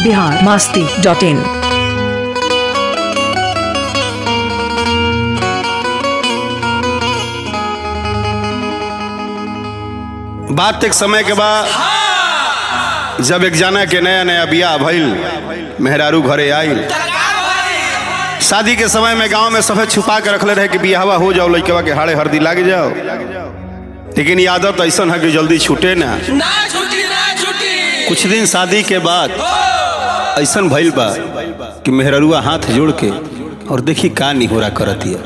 Bihar Masti dot in बात एक समय के बाद जब एक जाना के नया नया बियाह भइल मेहरारू घरे आइल शादी के समय में गांव में सफेद छुपा के रखले रहे कि बियाहवा हो जाओ लड़केवा के हाड़े हरदी लाग जाओ लेकिन ये आदत ऐसा है कि जल्दी छूटे ना ना छुट्टी ना छुट्टी कुछ दिन शादी के बाद ऐसा भइल बा कि मेहररुआ हाथ जोड़ के और देखी का निहोरा करतिया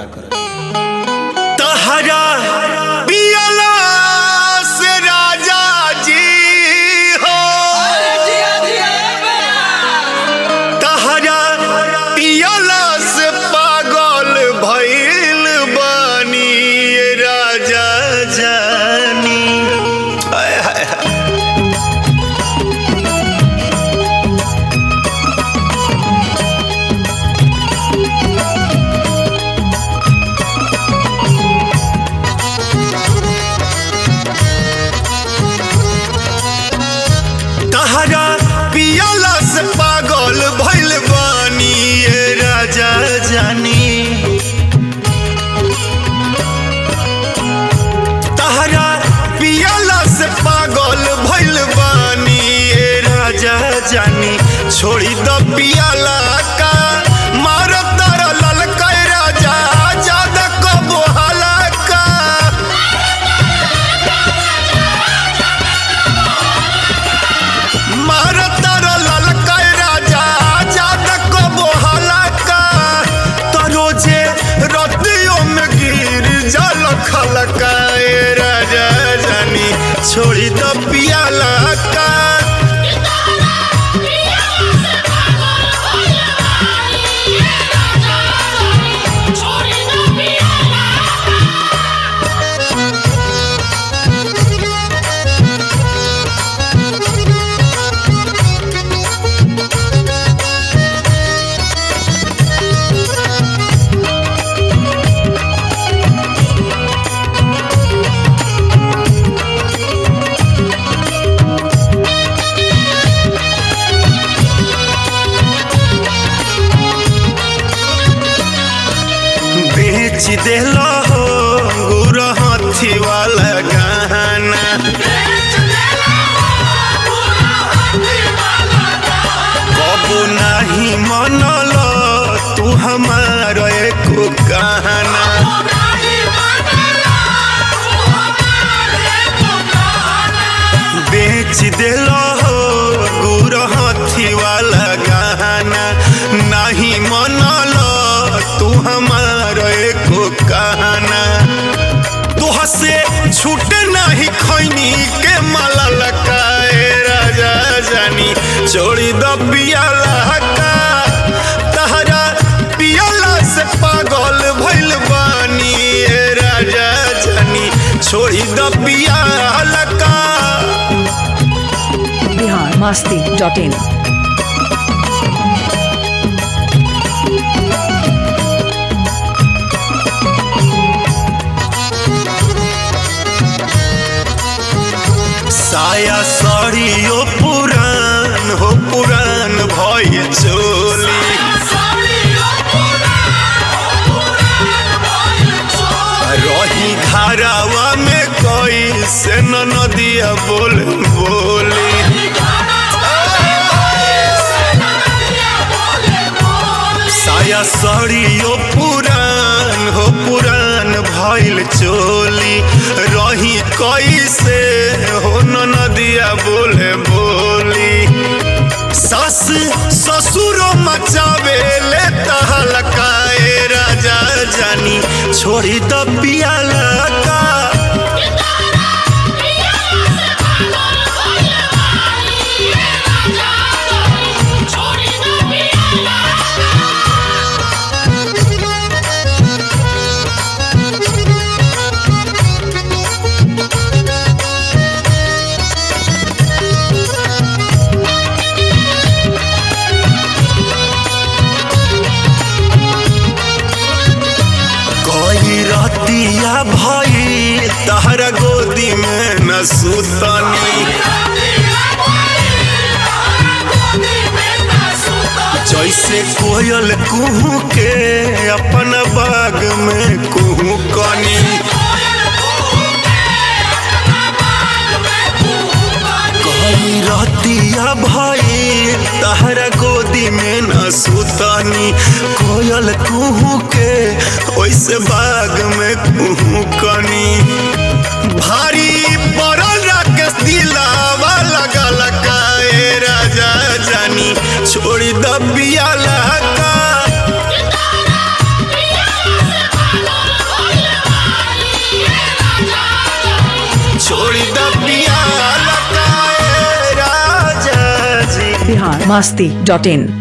तहरा पियला से राजा जी हो अरे जिया जिया बे। तहरा पियला से पागल भइल बानी ये राजा जानी आय हाय हाय। तहरा पियला से पागल भइल बानी ये राजा जानी तहरा पियला से पागल भइल बानी ये राजा जानी छोड़ी द पियला का मार तर ललका राजा ज्यादा कबो हलाका मारतर ललका राजा जादक बोहलका तरोजे रतियों में गिर जल खलका ए राजा जानी छोड़ी द पियाला का बेच देला हो गुर हाथी वाला गहना कबू नहीं मनल तू हमार एको कहना बेच दिल हो गुर हाथी वाला गहना नहीं मनल तू हमार एको कहना तुह से छूट नहीं खैनी के माला लकाए राजा जानी छोड़ी द पियाला का तहरा पियाला से पागल भइल बानी ए राजा जानी छोड़ी द पियाला का बिहार मास्ती डॉट इन साया साड़ियो पुरान हो पुरान भइल चोली रही घरावा में कोई से न नदिया बोल बोली साया साड़ियो पुरान हो पुरान भइल चोली रही कैसे हो न नदिया बोले बोली सास ससुरो मचावे ले तहलकाए राजा जानी छोड़ी द पियाला का कोई रतिया भइल कोयल कुहू के अपन बाग में कुहू कनी कही रहतिया भाई तहरा गोदी में न सुतनी कोयल कुहू के ओइसे बाग में कुहू कनी भारी पड़ल राकेश दिलावा लगल काए राजा जानी छोड़ी दबिया लहका छोड़ी दबिया लहका ए राजा जी बिहार मस्ती डॉट इन